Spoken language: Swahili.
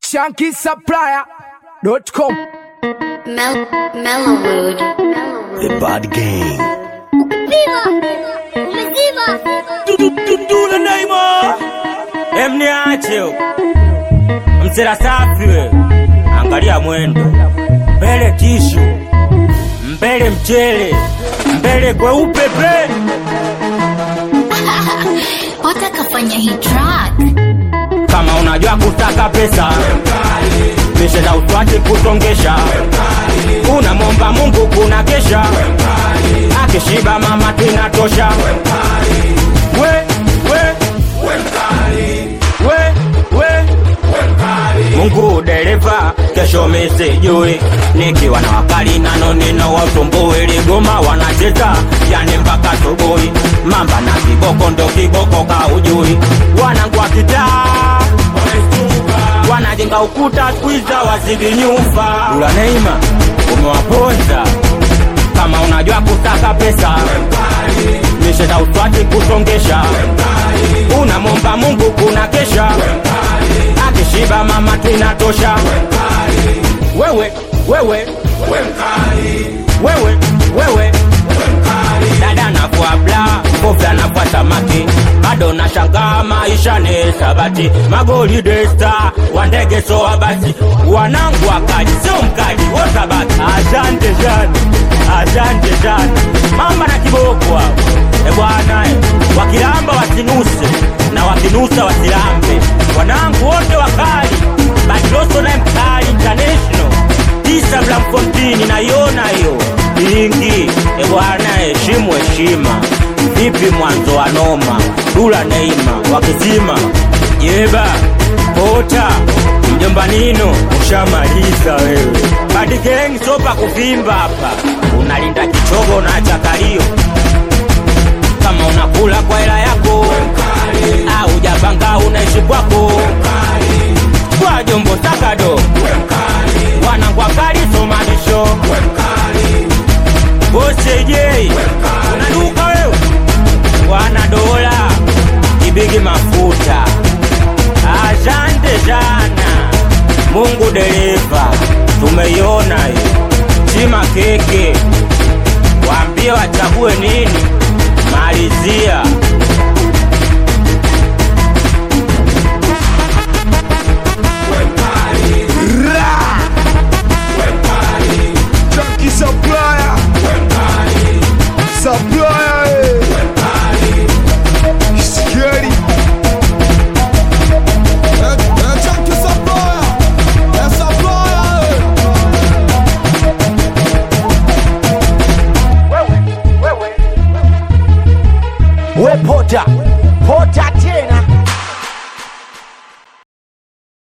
shankisupplier.com Mel Mellowwood. The Bad Gang. Dudule Neymar emniache msela safi we angalia mwendo mbele tishu mbele mchele mbele kweupe ple Pota kafanya hii track. kama unajua kutaka pesa misheza utwache kusongesha unamwomba mungu kuna kesha akishiba mama tinatosha we we we we mungu dereva kesho misijui nikiwa na wakali nano nino wasumbui ligoma wanacheza yani mpaka subuhi mamba na kiboko ndo kiboko kaujui wanangu wa kitaa wanajenga ukuta kwiza wazidi nyumba ula neima umewaponza kama unajua kutaka pesa misheta uswati kusongesha unamwomba mungu kuna kesha akishiba mama tinatosha wewe wewe wewe wewe dada nafua bla kofia nafua samaki bado nashangaa maisha ni sabati magoli desta wandege soa basi wanangu wakaji sio mkaji wosabaki asante sana asante sana mamba na kiboko hao e bwana eh, wakilamba wasinuse na wakinusa wasilambe wanangu wote wakali badiloso naye mkali international tisa blamfontini naiona hiyo ingi e bwana heshimu heshima vipi mwanzo wa noma dula neima wakizima jeba kota mjomba nino ushamaliza wewe badigeng sopa kuvimba hapa unalinda kichogo na chakalio kama unakula kwa hela yako au japanga unaishi kwako kwa jombo sakado wanangwa kali somanisho bosejei unaduka wewe wana dola kibigi mafuta asante sana mungu dereva tumeiona hiyo chima keke waambie wachague nini malizia Chunky supplier Supplier eh. Scary We Pota. Pota